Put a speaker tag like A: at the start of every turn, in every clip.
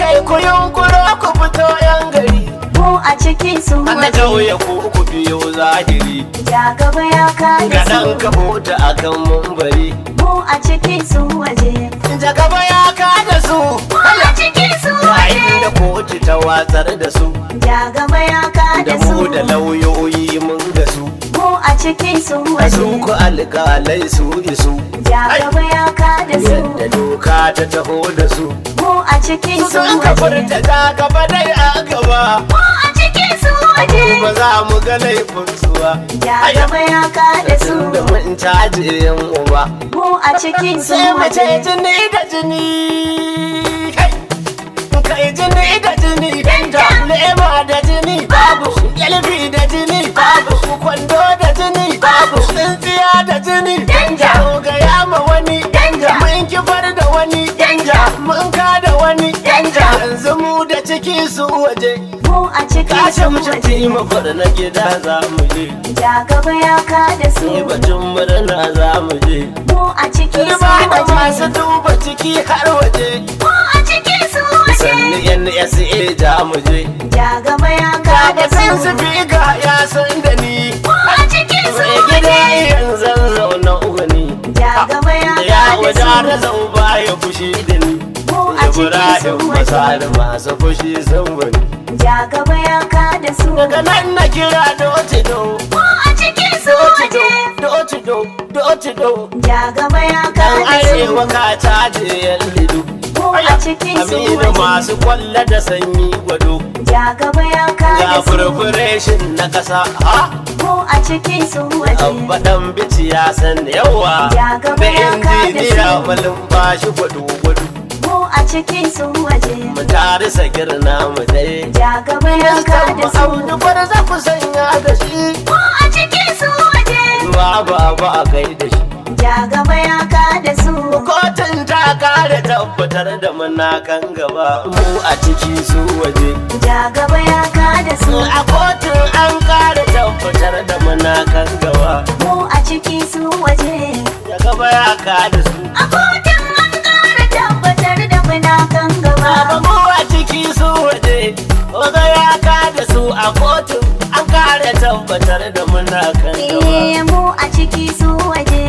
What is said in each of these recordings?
A: kai ku yunkuro ku fito yan gari
B: mu a ciki su
A: Ana
B: waje
A: kauye ku ku biyo zahiri
B: ja gaba ya kada
A: Gaɗan
B: su
A: ka mota akan mumbari
B: mu a ciki su waje
A: Da gaba ya kada su
B: mu a ciki su
A: Yayin da
B: waje
A: kotu ta watsar da su
B: ja gaba ya
A: Da
B: kada
A: mu
B: su
A: da lauyoyi mun ga su
B: mu a ciki su
A: A su
B: waje
A: ku alƙalai su isu
B: ja gaba ya kada su
A: Yadda doka ta taho da su
B: mu a ciki
A: Su
B: su
A: sun ka
B: waje
A: furta ta gaba dai a gaba
B: mu a ciki su
A: Ba
B: waje
A: za mu ga laifin su ba
B: ja gaba ya kada su
A: Tun da mun caje yan uba
B: mu a ciki su
A: sai mu ce
B: waje
A: jini da jini kai kai jini da jini da lema da jini babu yalbi da jini babu kwando da jini babu tsintsiya da jini danja ga yama wani danja mun kifar da wani danja mun ka da wani danja yanzu mu da ciki su waje
B: mu a ciki
A: kashe
B: su
A: mu
B: waje
A: ci mafar na gida za mu je
B: ja gaba ya kada su
A: sai batun murna za mu je
B: mu a ciki su
A: Turba da masu
B: waje
A: duba ciki har waje
B: mu a ciki su
A: sannu
B: waje
A: NSA da mu je
B: ja gaba ya
A: Ga
B: kada
A: batun
B: su
A: su fi ga ya san da ni
B: mu a ciki su
A: Mai gida
B: waje
A: yanzu zauna ugani
B: ja gaba ya
A: Da ya
B: kada
A: wadata
B: su
A: zau ba ya fushi da ni
B: mu a ciki
A: Ibrahim
B: su
A: masali
B: waje
A: masu fushi sun bani
B: ja gaba ya kada su
A: Daga nan na kira doci do
B: mu a ciki su
A: Doci do,
B: waje
A: doci do, doci do
B: ja gaba ya
A: Dan
B: kada
A: arewa
B: su
A: ka caje yan lidu
B: mu a ciki su
A: Aminu
B: waje
A: masu kwalla da sanyi gwado
B: ja gaba ya
A: ga
B: kada su
A: furfureshin na ƙasa ha
B: mu a ciki su waje
A: abba dan bici ya san yawa
B: Ja gaba
A: da
B: ya kada
A: injiniya
B: su.
A: malin bashi gwado gwado
B: mu a ciki su waje
A: mu tare sakir na mu dai
B: ja gaba ya kada su
A: audu bar za ku sanya da shi
B: mu a ciki su waje
A: ba ba ba a kai da shi
B: ja gaba ya kada su
A: kotun ta kare tabbatar da muna kan gaba mu a ciki su waje
B: ja gaba ya kada su
A: a kotun an kare tabbatar da muna kan gaba
B: mu a ciki su waje
A: da gaba ya kada su
B: a kotun an kara tabbatar da muna kan
A: Baba
B: gaba
A: mu a ciki su waje, oga ya kada su a kotu an kare tabbatar da muna kan gaba.
B: eh mu a ciki su waje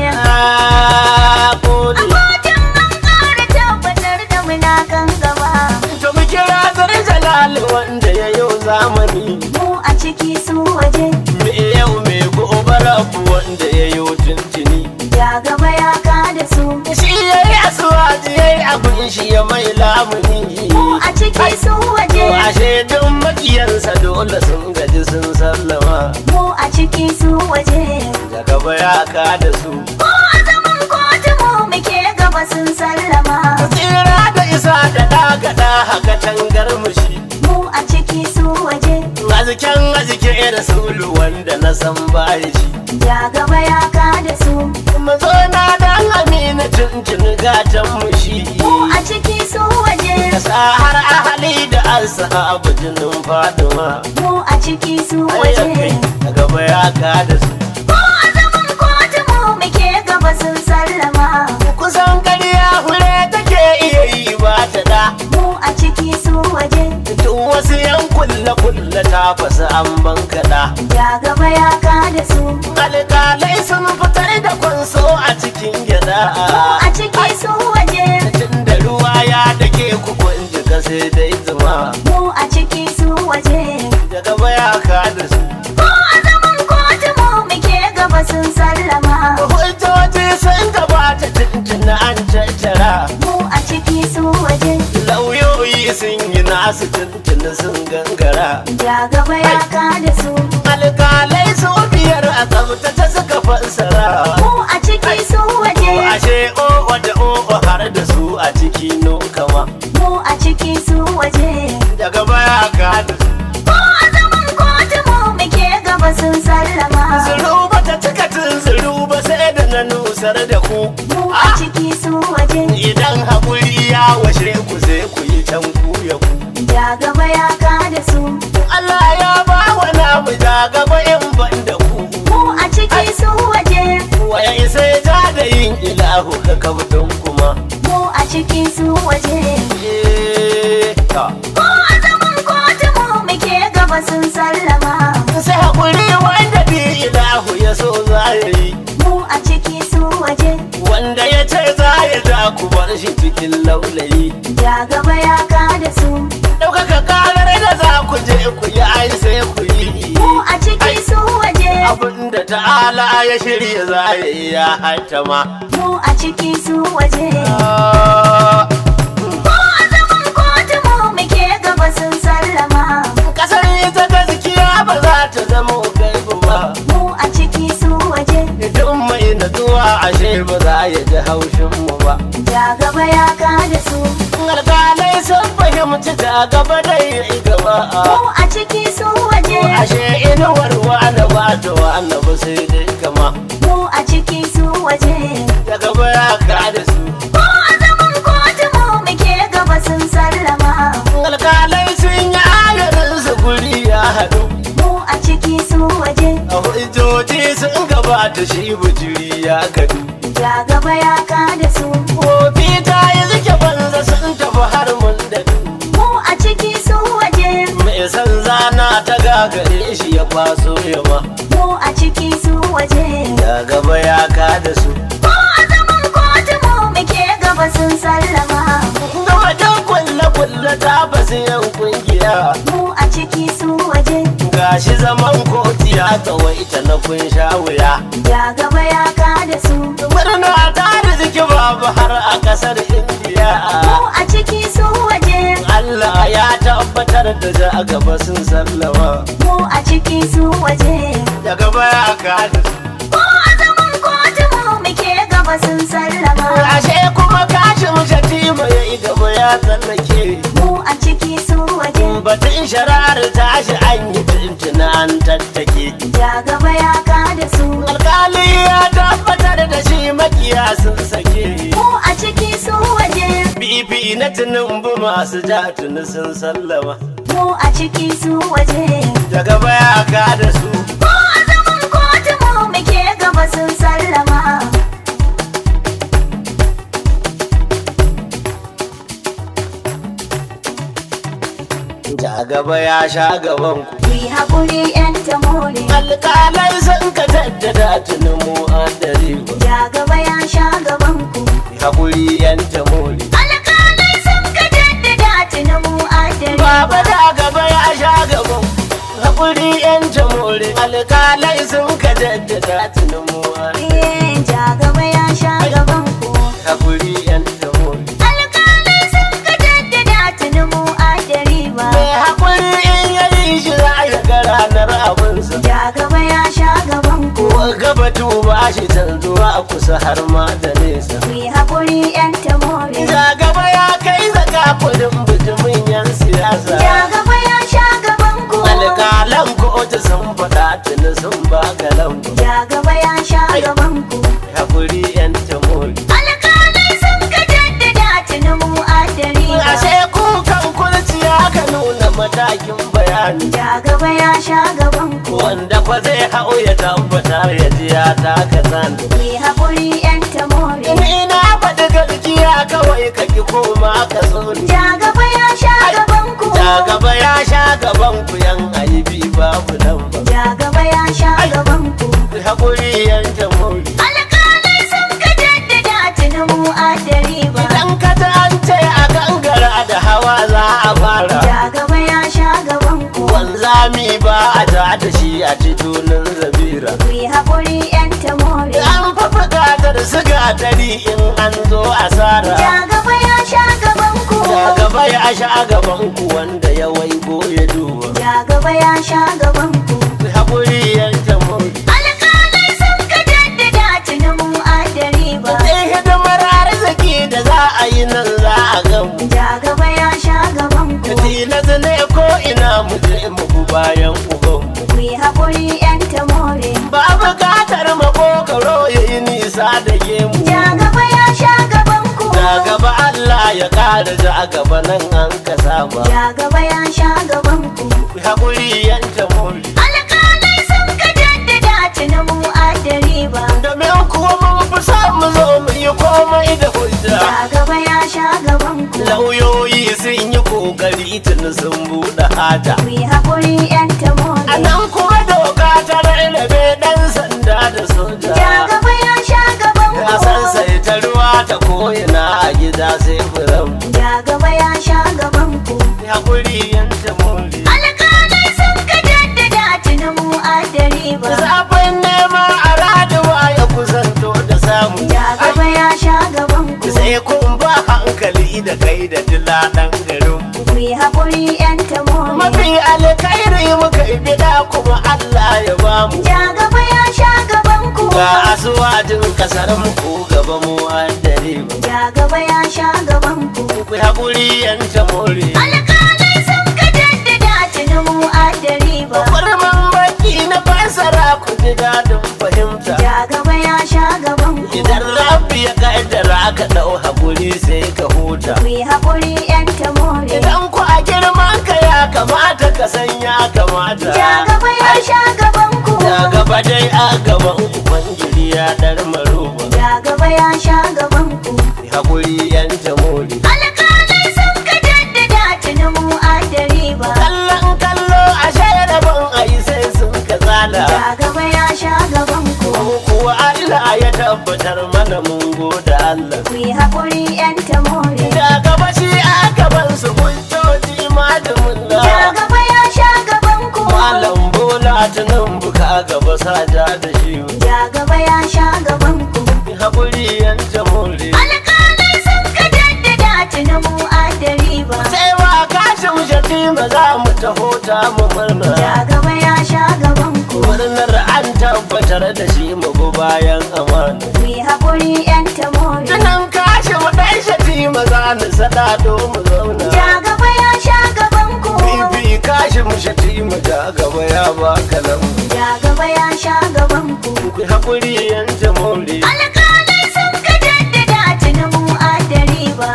A: Ah,
B: a
A: gode.
B: kotun an kara tabbatar da muna kan gaba
A: To mu kira zai jalali wanda ya yau zamani.
B: mu a ciki su waje
A: Me yau me gobe rabu wanda ya yau tuntuni.
B: ja gaba ya kada su
A: Shi ya yi asuwaji ya yi abin shi ya mai lamuni.
B: mu a ciki su waje
A: To ashe duk makiyansa dole sun gaji sun sallama.
B: mu a ciki su waje
A: Da gaba ya kada su.
B: Ko a zaman kotu mu muke gaba sun sallama
A: tsira da isa da dagada haka tangar mushi
B: mu a ciki su waje
A: aziken azike da sulu wanda na san baya shi
B: ja gaba ya kada su
A: mu zo na dan amina tuntun gatan mushi
B: mu a ciki su waje
A: da sa har ahali da ashabu jinin faduma
B: mu a ciki su waje
A: da gaba ya kada su
B: Ko a zaman kotu mu muke gaba sun sallama
A: kusan ƙarya hure take iya yi ba ta da
B: mu a ciki su waje
A: duk wasu yan kulle kulle ta fasa an bankaɗa
B: ja gaba ya kada su
A: alƙalai sun fitar da kwanso a cikin gyada
B: mu a ciki su waje
A: tun da ruwa ya dake kukun jika sai dai zuma
B: mu a ciki su waje
A: daga baya ka da su
B: Ko a zaman kotu mu muke gaba sun sallama
A: hujjoji sun gabata tuntun an caccara
B: mu a ciki su waje
A: lauyoyi sun yi nasu tuntun sun gangara
B: ja gaba ya kada su
A: alƙalai su biyar a tsabtace suka fassara
B: mu a ciki su waje
A: ashe o da o har da su a ciki no kama
B: mu a ciki su waje
A: daga baya ka da su
B: ko a zaman kotu mu muke gaba sun sallama
A: Zuru ba ta cika tun zuru ba sai da na nusar da ku.
B: mu a ciki su waje
A: Idan haƙuri ya washe ku sai ku yi can ku ya ku.
B: ja gaba ya kada su
A: Allah ya ba wa namu da gaba in ban da ku.
B: mu a ciki su waje
A: Waya isa ya ja da yin ilahu ka kabdon kuma.
B: mu a ciki su waje
A: Eh, ta. za ya ja ku bar shi cikin laulayi
B: Ja gaba ya kada su
A: ɗaukaka karar da za ku je ku yi ai sai ku yi
B: mu a ciki su waje
A: abinda ta'ala ya shirya za ya yi ya hantama
B: mu a ciki su waje ko a zaman kotu mu muke gaba sun sallama
A: kasar ita gaskiya ba za ta zama gaibu ba
B: mu a ciki su waje
A: idan mai natsuwa ashe ba za ya ji haushin mu ba
B: Ja gaba ya kada su
A: alƙalai sun fahimci ta gaba da yi gaba
B: mu a ciki su waje
A: ashe inuwar wani ba ta wani ba sai dai kama
B: mu a ciki su waje
A: da gaba ya kada su
B: ko a zaman kotu mu muke gaba sun sallama
A: alƙalai sun yi ayarin su guri ya haɗu
B: mu a ciki su waje
A: a hujjoji sun gabata shi bujiri ya kadu
B: Ja gaba ya kada su
A: Kofi ta yi zuke banza sun tafi har mun da
B: mu a ciki su waje
A: mai san zana ta gagare shi ya kwaso yamma
B: mu a ciki su waje
A: da gaba ya kada su
B: ko a zaman kotu mu muke gaba sun sallama
A: ga wajen kulle kulle ta basu yan kungiya
B: mu a ciki su waje
A: gashi zaman kotu ya tsawaita na kun sha wuya
B: Ja gaba ya kada su
A: murna ta riziki babu har a kasar indiya
B: mu a ciki su waje
A: Allah ya tabbatar da ja gaba sun sallama
B: mu a ciki su waje
A: da gaba ya kada su
B: ko a zaman kotu mu muke gaba sun sallama
A: ashe kuma kashin shatima ya yi gaba ya tsallake
B: mu a ciki su waje
A: batun shari'ar tashi an yi tuntuna an tattake
B: Ja gaba ya kada su
A: alkali ya tabbatar da shi makiya sun sake
B: mu a ciki su waje
A: bibi na tunumbu masu ja tuni sun sallama
B: mu a ciki su waje
A: daga baya ka da su
B: ko a zaman kotu mu muke gaba sun sallama
A: ja gaba ya sha gaban ku
B: ku yi haƙuri yan tamore
A: alkalai sun ka tattada tuni mu an dare ba
B: Ja gaba ya sha gaban ku
A: hakuri yan tamori
B: alƙalai sun ka jaddada tuni mu adare
A: Baba da gaba ya sha gaban hakuri yan jamhuri alkalai sun ka jaddada tunamuwa
B: Eh, Ja gaba ya sha gaban ku
A: hakuri yan jamhuri
B: alƙalai sun ka jaddada tuni mu adare ba
A: mai hakuri in yayi shi za ya ga ranar abinsa
B: Ja gaba ya sha gaban ku
A: ko gaba tuba shi canzuwa a kusa har ma da nesa
B: ku yi haƙuri yan tamore
A: ja gaba ya kai zaka kudin bijimin yan siyasa
B: Ja gaba ya sha gaban ku
A: alkalan kotu sun faɗa tuni sun baka lambu
B: Ja gaba ya sha gaban ku
A: hakuri yan jamhuri
B: alƙalai sun ka jaddada tuni mu adare ba
A: ashe kukan kurciya ka nuna matakin bayani
B: Ja gaba ya sha gaban ku
A: wanda kwa zai hau ya tabbata ya ji ya taka zan
B: ku yi haƙuri yan tamore
A: ni na faɗi gaskiya kawai ka ki koma ka so ni
B: Ja gaba ya sha gaban ku
A: ta gaba ya sha gaban ku yan aibi babu nan ba
B: Ja gaba ya sha gaban ku
A: hakuri yan jamhuri
B: alƙalai sun ka jaddada tuni mu adare ba
A: idan ka ta an ce a gangara da hawa za a fara
B: Ja gaba ya sha gaban ku
A: wanzami ba a ta da shi a titunan zabira
B: ku yi haƙuri yan tamore
A: an fa buƙatar siga dari in an zo asara
B: Ja gaba ya sha gaban ku
A: Da gaba ya sha gaban ku wanda ya waigo ya duba.
B: Ja gaba ya sha gaban ku
A: Ku haƙuri yanke mun.
B: alƙalai sun ka jaddada tuni mu adare ba
A: Sai hidimar arziki da za a yi nan za a gamu.
B: Ja gaba ya sha gaban ku
A: Tilas ne ko ina mu je mu bi bayan ubanmu.
B: ku yi haƙuri yan tamore
A: Ba buƙatar makokaro ya yi nisa da gemu.
B: Ja gaba ya sha gaban ku
A: Da gaba Allah ya ƙara ja gaba nan an ka saba.
B: Ja gaba ya sha gaban ku
A: Ku haƙuri yanke mun.
B: alƙalai sun ka jaddada tuni mu adare ba
A: Domin kuwa mun fi son mu zo mu yi komai da hujja.
B: Ja gaba ya sha gaban ku
A: lauyoyi sun yi kokari tun sun buɗe haja
B: ku yi haƙuri yan
A: a
B: tamore
A: nan kuma doka ta rarrabe ɗan sanda da soja
B: Ja gaba ya sha gaban
A: ya san
B: ku
A: sai ta ruwa ta koyina a gida sai furan
B: Ja gaba ya sha gaban ku.
A: haƙuri yanta more
B: Alƙalai sun ka jaddada tuni mu adari ba.
A: zafin nema a raduwa ya kusanto da samu
B: Ja gaba ya sha gaban ku.
A: sai kun ba hankali da kai da dila ɗan garin
B: Ku yi haƙuri 'yan tamori.
A: mafi alkhairi muka yi bida kuma Allah ya bamu
B: Ja gaba ya sha gaban ku.
A: ga asuwajin kasar mu ko gaba mu an dare ba
B: Ja gaba ya sha gaban ku.
A: ku haƙuri yanta more
B: Alƙalai sun ka jaddada tuni mu adari ba.
A: kurman baki na fasara ku ji dadin fahimta
B: Ja gaba ya sha gaban ku.
A: idan rabbi ya kaddara ka ɗau haƙuri sai ka huta
B: Ku yi haƙuri 'yan tamori.
A: idan ku a girman ka ya kamata ka san ya kamata
B: Ja gaba ya sha gaban ku.
A: da gaba dai a gaban ubangiji ya dar maruba
B: Ja gaba ya sha gaban ku.
A: haƙuri yanta more
B: Alƙalai sun ka jaddada tuni mu adari ba.
A: kallon kallo a shayar ban a yi sai sun ka tsala
B: Ja gaba ya sha gaban ku.
A: Mu kuwa Allah ya tabbatar mana mun goda Allah
B: Ku yi haƙuri 'yan tamori.
A: da gaba shi a gaban su hujjoji malamin
B: Ja
A: da
B: gaba ya sha gaban ku.
A: malam bola tunan buka gaba saja da shi
B: Ja gaba ya sha gaban ku.
A: haƙuri yanta more
B: Alƙalai sun ka jaddada tuni mu adari ba.
A: sai wa kashin shatima za mu taho ta mu murna
B: Ja gaba ya sha gaban ku.
A: murnar an tabbatar da shi mu bi bayan amana
B: Ku yi haƙuri 'yan tamori.
A: tunan kashin ɗan shatima za mu sada mu zauna
B: Ja gaba ya sha gaban ku.
A: bibi kashin shatima ja gaba ya baka lamu
B: Ja gaba ya sha gaban ku.
A: ku haƙuri yanta more
B: Alƙalai sun ka jaddada tuni mu adari ba.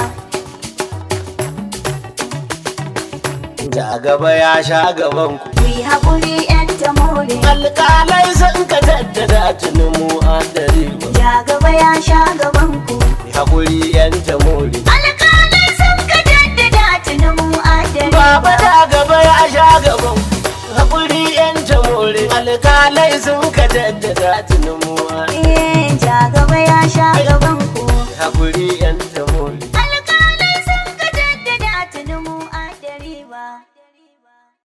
A: ja gaba ya sha gaban ku
B: Ku yi haƙuri 'yan tamori.
A: alƙalai sun ka jaddada tuni mu adari ba
B: Ja gaba ya sha gaban ku.
A: haƙuri yanta more
B: Alƙalai sun ka jaddada tuni mu adari
A: Baba da gaba ya sha gaban haƙuri yan jamore alƙalai sun ka jaddada tunamuwa
B: Eh, ja gaba ya sha gaban ku.
A: haƙuri yan